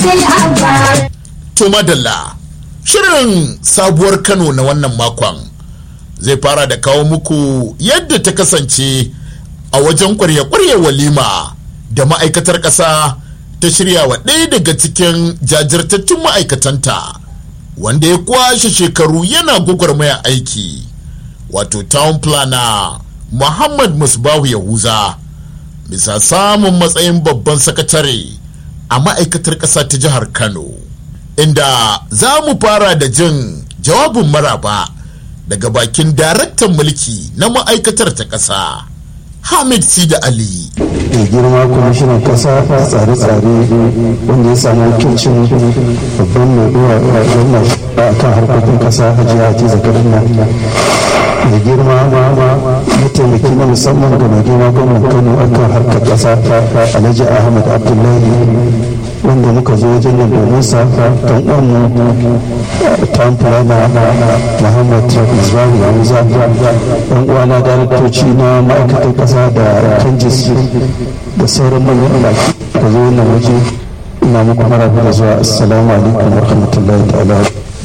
To madalla, shirin sabuwar Kano na wannan makon zai fara da kawo muku yadda ta kasance a wajen kwarya-kwarya walima da ma'aikatar ƙasa ta shirya wa ɗaya daga cikin jajirtattun ma'aikatanta wanda ya kwashe shekaru yana gwagwarmaya aiki wato town planner Muhammad Musbahu Yahuza bisa samun matsayin babban sakatare a ma'aikatar ƙasa ta jihar Kano. inda za mu fara da jin jawabin maraba daga bakin daraktan mulki na ma'aikatar ta ƙasa hamid sida ali mai girma kwamishinan kasa tsare-tsare wanda ya samu wakilcin babban mai ɗora gwamna a kan harkokin kasa hajiya hadiza kaduna mai girma mataimaki na musamman ga mai girma gwamnan kano akan harkar kasa alhaji ahmad abdullahi wanda muka zo wajen yin domin sa kan uwanmu town planner muhammad misbahu yahuza yan uwana daraktoci na ma'aikatan kasa da kanjis da sauran manyan baki ka zo wannan waje ina muku maraba da zuwa assalamu alaikum wa rahmatullahi ta'ala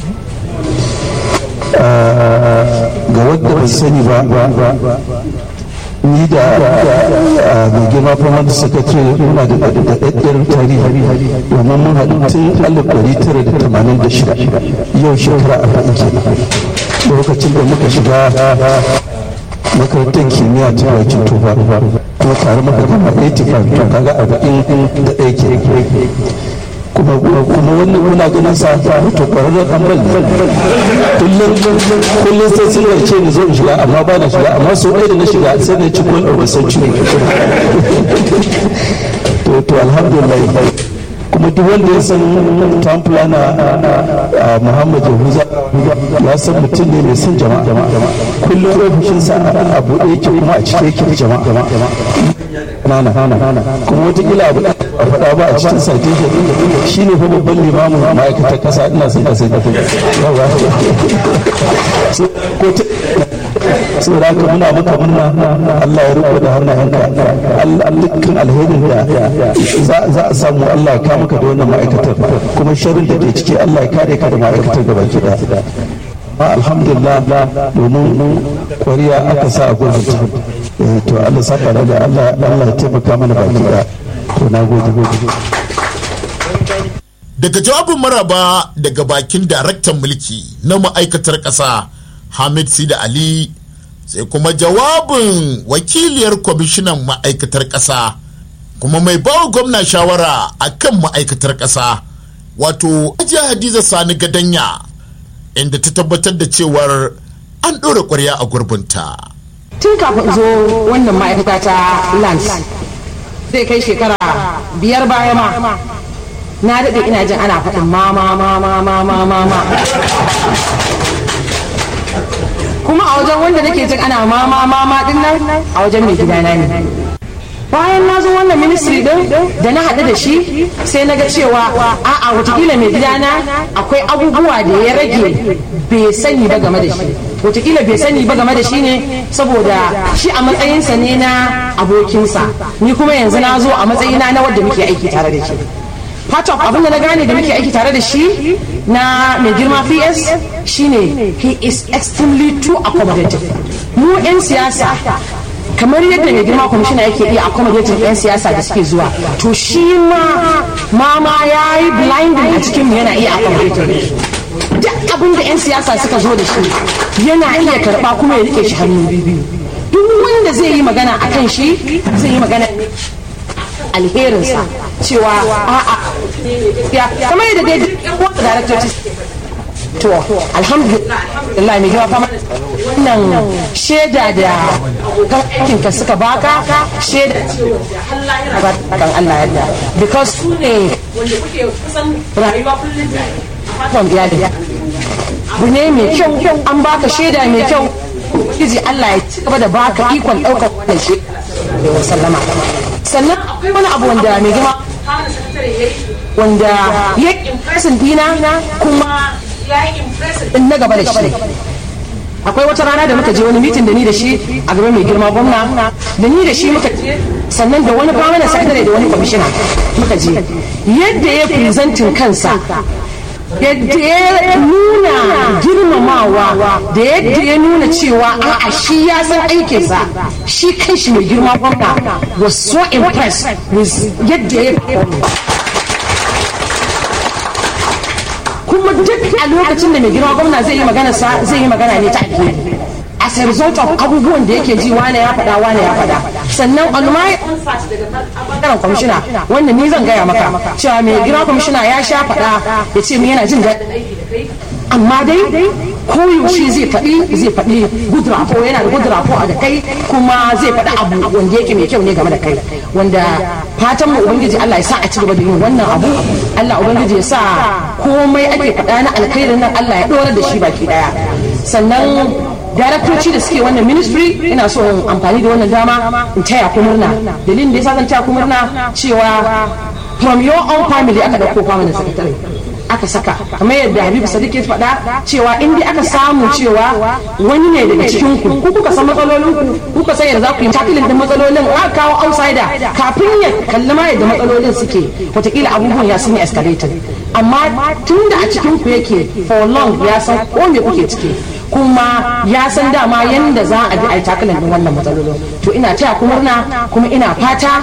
ga wadda ba sani ba ni da mai girma famar sakatare muna da daɗaɗɗiyar tarihi domin mun haɗu tun alif ɗari tara da tamanin da shida yau shekara arba'in kenan lokacin da muka shiga makarantar kimiyya ta bakin tufa kuma tare muka gama 85 to kaga arba'in da ɗaya ke kuma kuma wannan muna ganin sa to kwararren dan bal kullum kullum sai sun yarce ni zo in shiga amma ba na shiga amma so ɗaya da na shiga sai na ci gol over century to to alhamdulillah kuma duk wanda ya san town planner Muhammad Yahuza ya san mutum ne mai son jama'a kullum ofishinsa a buɗe yake kuma a cike yake jama'a nana kuma watakila abu a faɗa ba a cikin citation shi ne fa babban limamin ma'aikatar ƙasa ina son ƙasa da kuma yawa ko ta saboda haka muna maka murna Allah ya riko da hannayenka dukkan alherin da za a samu Allah ya kama ka da wannan ma'aikatar kuma sharrin da ke ciki Allah ya kare ka da ma'aikatar gaba ki da alhamdulillah domin kwariya aka sa a gurbin to Allah saka da Allah Allah ya taimaka mana baki da to na gode gode daga jawabin maraba daga bakin daraktan mulki na ma'aikatar ƙasa hamid sida ali sai kuma jawabin wakiliyar kwamishinan ma'aikatar ƙasa kuma mai bawa gwamna shawara a kan ma'aikatar ƙasa wato ajiya hadiza sani gadanya inda ta tabbatar da cewar an ɗora ƙwarya a gurbinta. tun kafin zo wannan ma'aikata ta lance zai kai shekara biyar baya ma na daɗe ina jin ana faɗin ma ma ma ma ma ma ma ma kuma a wajen wanda nake jin ana ma ma ma ma din nan a wajen mai gidana ne bayan na zo wannan ministry din da na haɗu da shi sai na ga cewa a'a watakila mai gidana akwai abubuwa da ya rage bai sani ba game da shi watakila bai sani ba game da shi ne saboda shi a matsayinsa ne na abokinsa ni kuma yanzu na zo a matsayina na wadda muke aiki tare da shi part of abin da na gane da muke aiki tare da shi na mai girma ps shine he is extremely too accommodative mu 'yan siyasa kamar yadda mai girma kwamishina yake iya accommodating 'yan siyasa da suke zuwa to shi ma mama ya yi blinding a cikin yana iya accommodating duk abin da 'yan siyasa suka zo da shi yana iya karba kuma ya rike shi hannu biyu duk wanda zai yi magana a kan shi zai yi magana alherinsa cewa a'a ya kamar yadda dai duk wanda daraktoci to alhamdulillah mai gaba fama wannan shaida da kan aikin ka suka baka shaida kan Allah yadda because su ne wanda kuke kusan rayuwa kullum kan iyali abu ne mai kyau an baka shaida mai kyau kiji Allah ya ci gaba da baka ikon daukar wannan shi da sallama sannan akwai wani abu wanda mai girma wanda ya impression dina kuma ya yi impression na gaba da shi akwai wata rana da muka je wani mitin da ni da shi a gaban mai girma gwamna da ni da shi muka je sannan da wani permanent secretary da wani commissioner muka je yadda ya presenting kansa yadda ya nuna girmamawa da yadda ya nuna cewa a'a shi ya san aikinsa shi kanshi mai girma gwamna was so impressed with yadda ya kuma duk a lokacin da mai girma gwamna zai yi magana zai yi magana ne ta alheri as a result of abubuwan da yake ji wane ya faɗa wane ya faɗa sannan on my bangaren kwamishina wanda ni zan gaya maka cewa mai girma kwamishina ya sha faɗa ya ce yana jin daɗi amma dai koyaushe zai faɗi zai faɗi good rapport yana da good rapport a da kai kuma zai faɗi abu wanda yake mai kyau ne game da kai wanda fatan mu ubangiji Allah ya sa a ci gaba da yin wannan abu Allah ubangiji ya sa komai ake faɗa na alkhairin nan Allah ya ɗora da shi baki ɗaya sannan daraktoci da suke wannan ministry ina so in amfani da wannan dama in taya ku murna dalilin da yasa zan taya ku murna cewa from your own family aka dauko permanent secretary aka saka kamar yadda habibu sadiq ya faɗa cewa in dai aka samu cewa wani ne daga cikin ku ku kuka san matsalolin ku kuka san yadda za ku yi takilin din matsalolin aka kawo outsider kafin ya kalli ma yadda matsalolin suke wataƙila abubuwan ya sun yi escalated amma tun da a cikin ku yake for long ya san ko me kuke ciki kuma ya san dama yadda za a bi a yi takilin din wannan matsalolin to ina taya ku murna kuma ina fata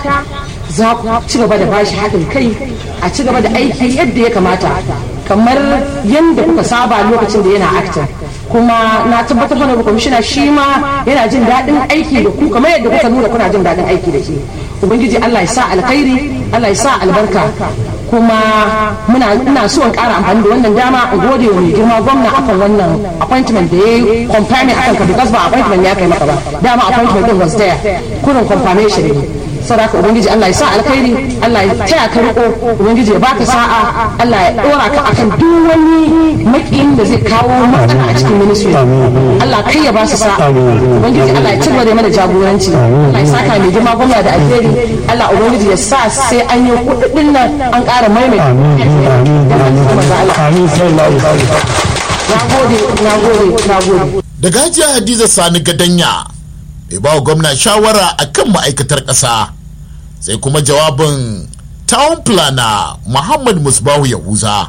za ku ci gaba da bashi haɗin kai a ci gaba da aiki yadda ya kamata kamar yadda kuka saba lokacin da yana actin kuma na tabbatar da kwamishina shi ma yana jin daɗin aiki da ku kamar yadda kuka nuna kuna jin daɗin aiki da shi ubangiji Allah ya sa alkhairi Allah ya sa albarka kuma muna ina so in ƙara amfani da wannan dama in gode wa mai girma gwamna akan wannan appointment da ya yi confirming akan ka because ba appointment ya kai maka ba dama appointment din was there kurin confirmation ne sadaka ubangiji Allah ya sa alkhairi Allah ya taya ka riko ubangiji ya baka sa'a Allah ya dora ka akan duk wani makiyin da zai kawo matsala a cikin ministry Allah kai ya ba su sa'a ubangiji Allah ya cigaba da mana jagoranci Allah ya saka mai girma gwamna da alheri Allah ubangiji ya sa sai an yi kuɗin nan an ƙara maimaita na gode na gode na gode daga hajiya hadiza sani gadanya mai ba wa gwamna shawara a kan ma'aikatar ƙasa sai kuma jawabin town planner muhammad musbahu yahuza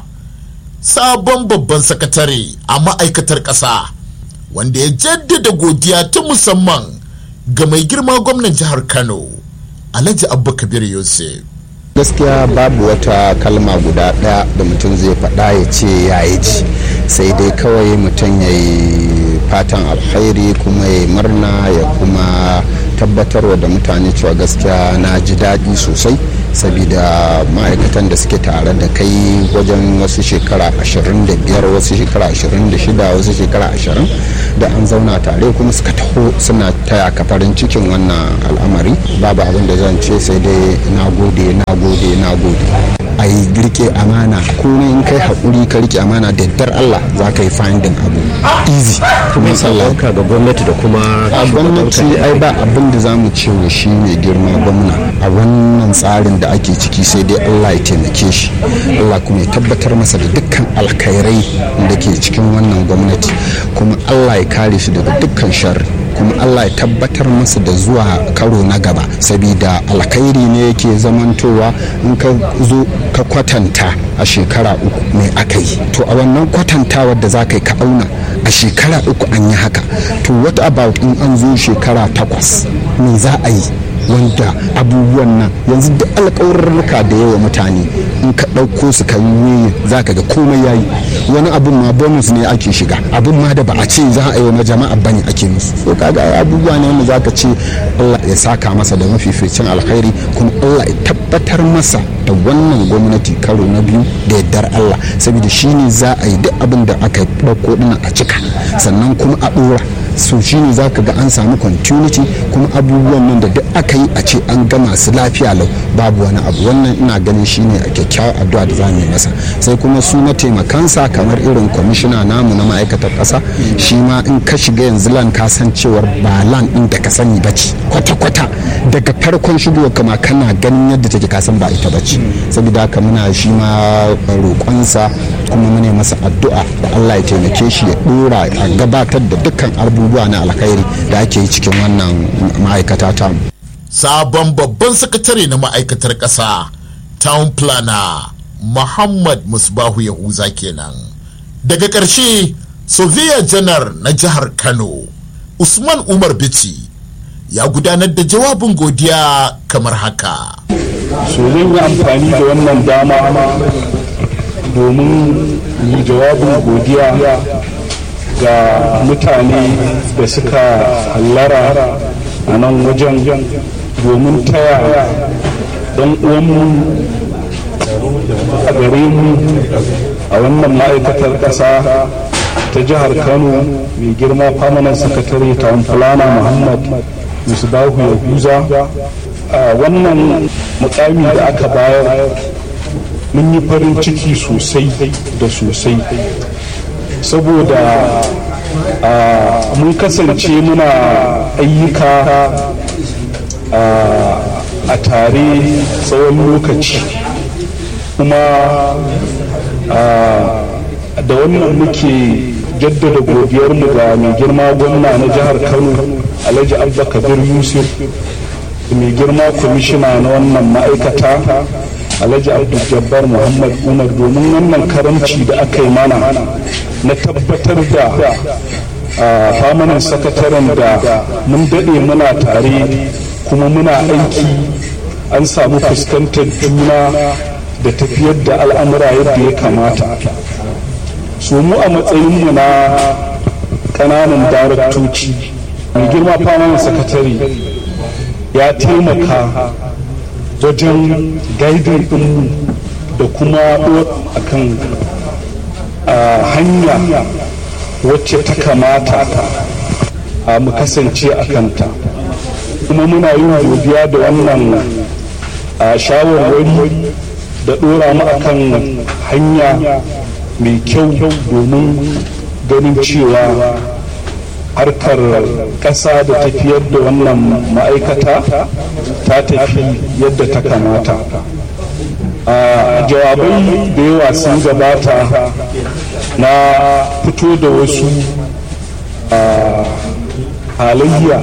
sabon babban sakatare a ma'aikatar ƙasa wanda ya jaddada godiya ta musamman ga mai girma gwamnan jihar kano alhaji abba kabir yusuf gaskiya babu wata kalma guda ɗaya da mutum zai faɗa ya ce ya yi ji sai dai kawai mutum ya yi fatan alkhairi kuma ya murna ya kuma tabbatarwa da mutane cewa gaskiya na ji daɗi sosai saboda ma'aikatan da suke tare da kai wajen wasu shekara 25 wasu shekara 26 wasu shekara 20 da an zauna tare kuma suka taho suna taya ka farin cikin wannan al'amari babu abin da zan ce sai dai na gode na gode na gode a yi rike amana ko ne in kai haƙuri ka rike amana da dar Allah za ka yi findin abu easy kuma sallaka ga gwamnati da kuma a gwamnati ai ba abin da za mu ce wa shi mai girma gwamna a wannan tsarin da ake ciki sai dai Allah ya taimake shi Allah kuma ya tabbatar masa da dukkan alkhairai da ke cikin wannan gwamnati kuma Allah ya kare shi daga dukkan sharri kuma Allah ya tabbatar masa da zuwa karo na gaba sabida alkhairi ne yake zamantowa in ka zo ka kwatanta a shekara uku mai aka yi to a wannan kwatantawar da za ka yi ka auna a shekara uku an yi haka to what about in an zo shekara takwas me za a yi wanda abubuwan nan yanzu duk alkawarurruka da yawa mutane in ka ɗauko su ka yi za ka ga komai yayi wani abun ma bonus ne ake shiga abun ma da ba a ce za a yi wa jama'a bane ake musu so kaga abubuwa ne wanda za ka ce Allah ya saka masa da mafificin alkhairi kuma Allah ya tabbatar masa da wannan gwamnati karo na biyu da yardar Allah saboda shine za a yi duk abin da aka ɗauko dinnan a cika sannan kuma a ɗora so shine za ka ga an samu continuity kuma abubuwan nan da duk aka yi a ce an gama su lafiya lau babu wani abu wannan ina ganin shine a kyakkyawar addu'a da za mu yi masa sai kuma su mataimakansa kamar irin kwamishina namu na ma'aikatar ƙasa shi ma in ka shiga yanzu lan ka san cewar ba lan ɗin da ka sani ba ce kwata-kwata daga farkon shigowa kama kana ganin yadda take ka san ba ita ba ce saboda haka muna shi ma roƙonsa kuma mune masa addu'a da Allah ya taimake shi ya ɗora a gabatar da dukkan abubuwa na alkhairi da ake yi cikin wannan ma'aikata ta sabon babban sakatare na ma'aikatar ƙasa town planner muhammad musbahu yahuza kenan daga ƙarshe soviya janar na jihar kano usman umar bici ya gudanar da jawabin godiya kamar haka so zan yi amfani da wannan dama domin yi jawabin godiya ga mutane da suka hallara a nan wajen domin taya don uwanmu a gare mu a wannan ma'aikatar ƙasa ta jihar kano mai girma famanan sakatare ta fulana muhammad musbahu yahuza a wannan mukami da aka bayar mun yi farin ciki sosai da sosai saboda mun kasance muna ayyuka a tare tsawon lokaci kuma da wannan muke jaddada godiyarmu ga mai girma gwamna na jihar kano alhaji abba kabir yusuf mai girma kwamishina na wannan ma'aikata alhaji abdul jabbar muhammad umar domin wannan karamci da aka yi mana na tabbatar da famanin sakataren da mun daɗe muna tare kuma muna aiki an samu fuskantar juna da tafiyar da al'amura yadda ya kamata su mu a matsayinmu na ƙananan daraktoci mai girma famanin sakatare ya taimaka wajen gaidin ɗinmu da kuma akan hanya wacce ta kamata a mu kasance a kanta kuma muna yin godiya da wannan shawarwari da ɗora mu akan hanya mai kyau domin ganin cewa harkar ƙasa da tafiyar da wannan ma'aikata ta tafi yadda ta kamata a jawabai da yawa sun gabata na fito da wasu halayya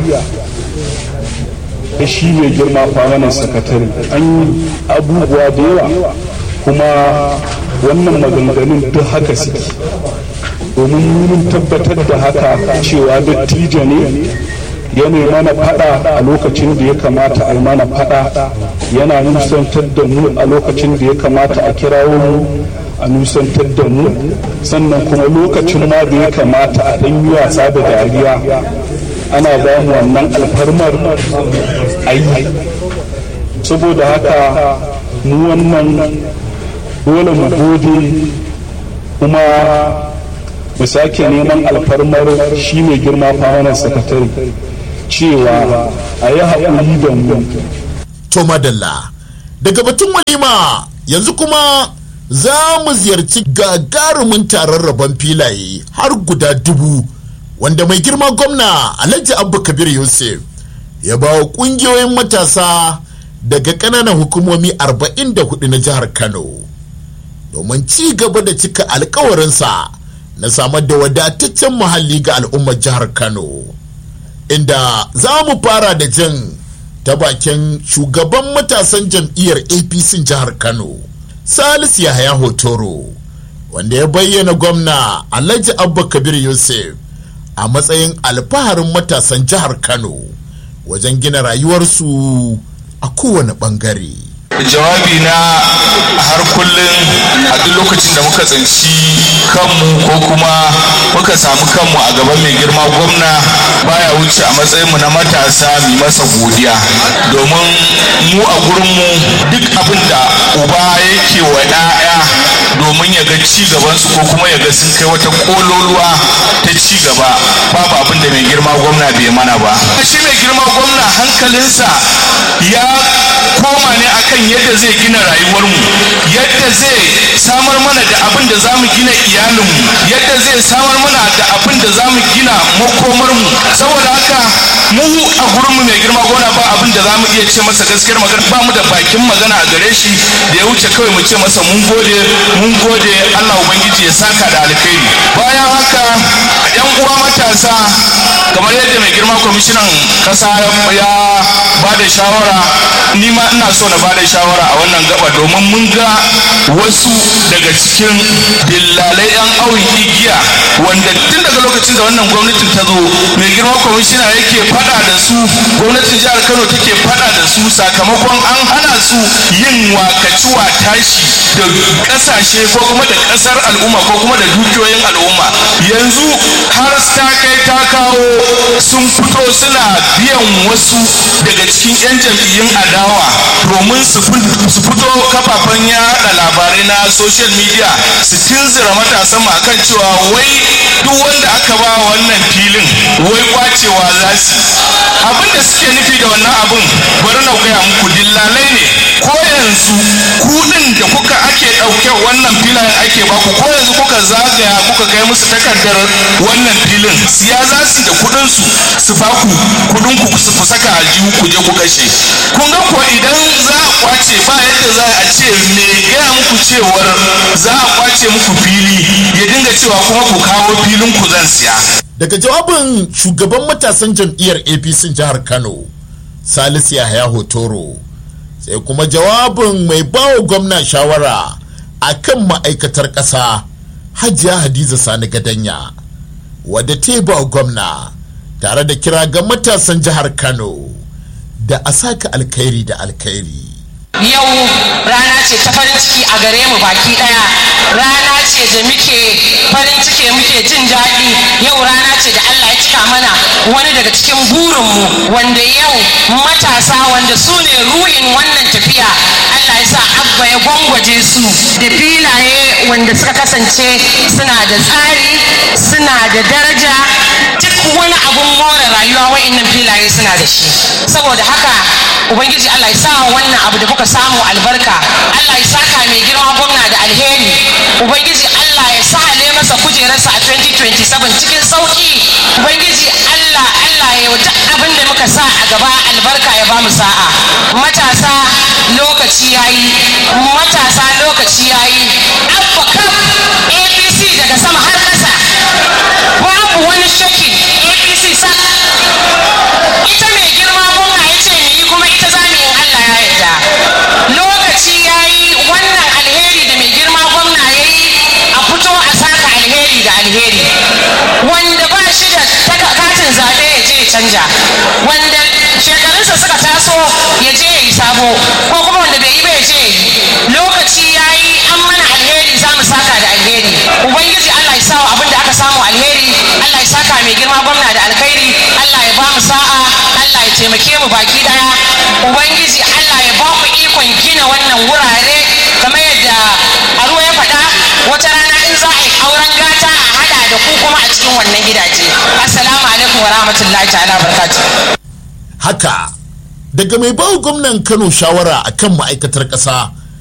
da shi mai girma famanin sakatare an yi abubuwa da yawa kuma wannan maganganun duk haka suke domin mun tabbatar da haka cewa dattijo ne yana mana fada a lokacin da ya kamata a yi mana fada yana nusantar da mu a lokacin da ya kamata a kirawo mu a nusantar da mu sannan kuma lokacin ma da ya kamata a ɗan yi wasa da dariya ana ba mu wannan alfarmar ayi saboda haka mu wannan dole mu gode kuma mu sake neman alfarmar shi mai girma famanar sakatare cewa a yi haƙuri da mu to madalla daga batun walima yanzu kuma za mu ziyarci gagarumin taron rabon filaye har guda dubu wanda mai girma gwamna alhaji abba kabir yusuf ya ba wa ƙungiyoyin matasa daga ƙananan hukumomi 44 na jihar kano domin ci gaba da cika alkawarinsa na samar da wadataccen muhalli ga al'ummar jihar kano inda za mu fara da jin ta bakin shugaban matasan jam'iyyar apc jihar kano salisu yahaya hotoro wanda ya bayyana gwamna alhaji abba kabir yusuf a matsayin alfaharin matasan jihar kano wajen gina rayuwarsu a kowane bangare jawabi na har kullum a duk lokacin da muka tsinci kanmu ko kuma muka samu kanmu a gaban mai girma gwamna baya wuce a matsayinmu na matasa mai masa godiya domin mu a gurinmu duk abin da uba yake wa 'ya'ya domin ya ga ci gabansu ko kuma ya ga sun kai wata kololuwa ta ci gaba babu abin da mai girma gwamna bai mana ba shi mai girma gwamna hankalinsa ya koma ne akan yadda zai gina rayuwarmu yadda zai samar mana da abin da zamu gina iyalinmu yadda zai samar mana da abin da zamu gina makomarmu saboda haka mu a gurinmu mai girma gona ba abin da zamu iya ce masa gaskiyar magana ba mu da bakin magana a gare shi da ya wuce kawai mu ce masa mun gode mun gode Allah ubangiji ya saka da alkhairi bayan haka yan uwa matasa kamar yadda mai girma kwamishinan kasa ya ba da shawara ni ma ina so na ba da shawara a wannan gaba domin mun ga wasu daga cikin dillalai yan awin igiya wanda tun daga lokacin da wannan gwamnatin ta zo mai girma kwamishina yake fada da su gwamnatin jihar kano take fada da su sakamakon an hana su yin wakaciwa tashi da kasashe ko kuma da kasar al'umma ko kuma da dukiyoyin al'umma yanzu har ta kai ta kawo sun fito suna biyan wasu daga cikin 'yan jam'iyyun adawa domin su fito kafafen yada labarai na social media su tunzura matasan mu akan cewa wai duk wanda aka ba wannan filin wai kwacewa za su abin da suke nufi da wannan abin bari na gaya muku dillalai ne ko yanzu kudin da kuka ake ɗauke wannan filayen ake baku ko yanzu kuka zagaya kuka kai musu takardar wannan filin siya za su da kudin su su baku kudin ku su saka aljihu ku je ku kashe kun ga ko idan za a kwace ba yadda za a ce me gaya muku cewar za a kwace muku fili ya dinga cewa kuma ku kawo filin ku zan siya daga jawabin shugaban matasan jam'iyyar apc jihar kano salisu yahaya hotoro sai kuma jawabin mai bawa gwamna shawara a kan ma'aikatar ƙasa hajiya hadiza sani gadanya wadda ta ba gwamna tare da kira ga matasan jihar kano da a saka alkhairi da alkhairi yau rana ce ta farin ciki a gare mu baki daya rana ce da muke farin ciki muke jin daɗi yau rana ce da Allah ya cika mana wani daga cikin burinmu wanda yau matasa wanda su ne ruhin wannan tafiya Allah ya sa abba ya gwangwaje su da filaye wanda suka kasance suna da tsari suna da daraja duk wani abun more rayuwa wa'annan filaye suna da shi saboda haka ubangiji Allah ya sa wannan abu da kuka samu albarka Allah ya saka mai girma gwamna da alheri ubangiji Allah ya sa ale masa kujerarsa a 2027 cikin sauki ubangiji Allah Allah ya yi duk abin da muka sa a gaba albarka ya ba mu sa'a matasa lokaci yayi matasa lokaci yayi abba kaf APC daga sama har kasa babu wani shaki APC sak ita mai girma gwamna ya ce mu yi kuma ita za mu yi Allah ya yarda lokaci ya yi wannan alheri da mai girma gwamna ya yi a fito a saka alheri da alheri wanda ba shi da katin zaɓe ya je ya canja wanda shekarunsa suka taso ya je ya yi sabo ko kuma wanda bai yi ba ya je ya yi lokaci ya yi an mana alheri za mu saka da alheri ubangiji Allah ya sawa abin da aka samu alheri Allah ya saka mai girma gwamna da alkhairi Allah ya ba mu sa'a Allah ya taimake mu baki daya ubangiji Allah ya ba mu ikon gina wannan wurare kamar yadda Aruwa ya faɗa wata rana in za a yi auren gata a hada da ku kuma a cikin wannan gidaje assalamu alaikum wa rahmatullahi ta'ala barakatuh haka daga mai bawa gwamnan kano shawara akan ma'aikatar ƙasa